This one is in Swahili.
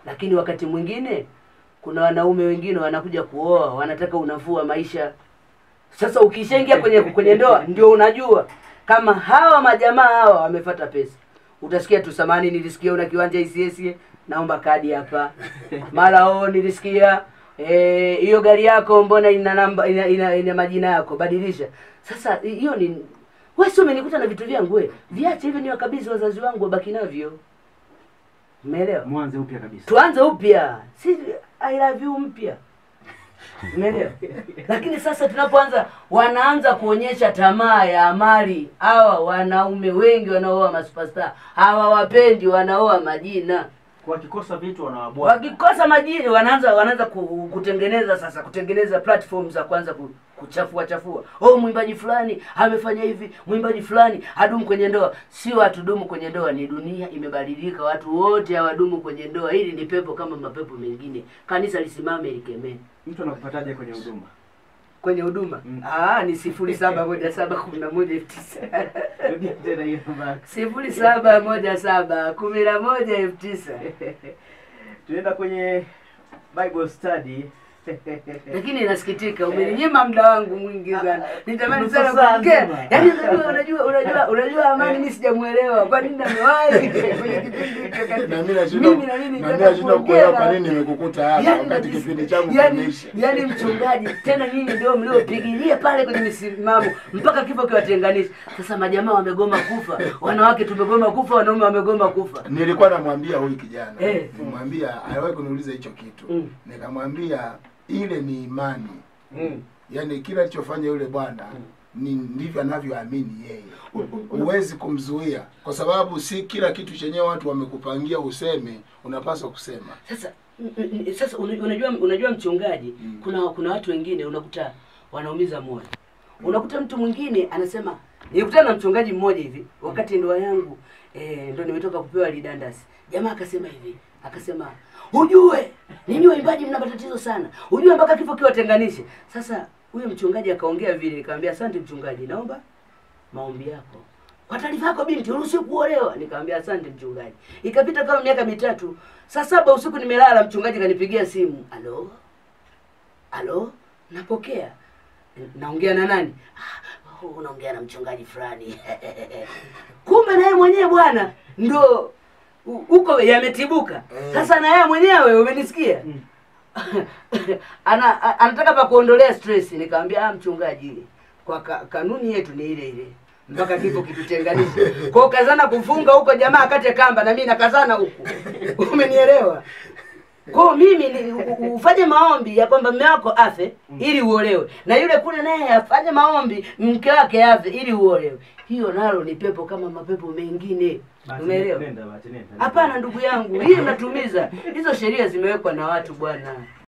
lakini wakati mwingine kuna wanaume wengine wanakuja kuoa wanataka unafuu wa maisha sasa ukishaingia kwenye kwenye ndoa ndio unajua kama hawa majamaa hawa wamefata pesa utasikia tu samani nilisikia una kiwanja ICS naomba kadi hapa mara o nilisikia eh, hiyo gari yako mbona ina namba ina, ina, ina majina yako badilisha sasa hiyo ni wewe sio umenikuta na vitu vyangu we viache hivyo ni wakabidhi wazazi wangu wabaki navyo umeelewa mwanze upya kabisa tuanze upya si I love you mpya umeelewa lakini sasa tunapoanza wanaanza kuonyesha tamaa ya mali hawa wanaume wengi wanaoa masuperstar hawawapendi wanaoa majina wakikosa vitu wanawabwaga wakikosa majini wanaanza wanaanza ku- kutengeneza sasa kutengeneza platform za kwanza ku- kuchafua chafua oh mwimbaji fulani amefanya hivi mwimbaji fulani hadumu kwenye ndoa sio hatudumu kwenye ndoa ni dunia imebadilika watu wote hawadumu kwenye ndoa hili ni pepo kama mapepo mengine kanisa lisimame likemee mtu anakupataje kwenye huduma kwenye huduma Mm. ah ni sifuri saba moja saba kumi na moja elfu tisa rudia tena hiyo namba sifuri saba moja saba kumi na moja elfu tisa tunaenda kwenye bible study lakini inasikitika umeninyima muda wangu mwingi sana nitamani nusu sana saa kuongea nzima. yaani unajua unajua unajua unajua amani mimi sijamuelewa kwa nini amewahi kwenye kipindi hicho kati- Na mimi nashindwa mimi na mimi na nataka mimi nashindwa kuongea kuelewa kwa na- nini nimekukuta hapa Yaani wakati najisi- kipindi changu yaani- kimeisha. yaani mchungaji tena nyinyi ndio mliopigilia pale kwenye misimamo mpaka kifo kiwatenganisha sasa majamaa wamegoma kufa wanawake tumegoma kufa wanaume wamegoma kufa Nilikuwa namwambia huyu kijana, Eh. nimwambia aliwahi kuniuliza hicho kitu. Mm. Nikamwambia ile ni imani. mm. Yaani kila alichofanya yule bwana ni ndivyo anavyoamini yeye. Huwezi kumzuia kwa sababu si kila kitu chenyewe watu wamekupangia useme, unapaswa kusema. sasa n- n- sasa una- unajua unajua mchungaji Mm. kuna kuna watu wengine unakuta wanaumiza moyo unakuta mtu mwingine anasema nilikutana na mchungaji mmoja hivi wakati ndoa yangu eh, ndo nimetoka kupewa lidandasi jamaa akasema hivi akasema ujue ninyi waimbaji mna matatizo sana ujue mpaka kifo kiwatenganishe sasa huyo mchungaji akaongea vile nikamwambia asante mchungaji naomba maombi yako kwa taarifa yako binti uruhusiwi kuolewa nikamwambia asante mchungaji ikapita kama miaka mitatu saa saba usiku nimelala mchungaji kanipigia simu alo alo napokea naongea na nani "Ah, oh, unaongea na mchungaji fulani kumbe naye mwenyewe bwana ndo u- huko yametibuka Eh. sasa na yeye mwenyewe umenisikia ana a- anataka pa kuondolea stress nikamwambia ah mchungaji kwa ka, kanuni yetu ni ile ile mpaka kifo kitutenganishe kwa ukazana kufunga huko jamaa akate kamba na mimi nakazana huku umenielewa kwa mimi ni, u- u- ufanye maombi ya kwamba mume wako afe ili uolewe na yule kule naye afanye maombi mke wake afe ili uolewe hiyo nalo ni pepo kama mapepo mengine Basi umeelewa nenda, basi nenda. hapana ndugu yangu hii unatumiza hizo sheria zimewekwa na watu bwana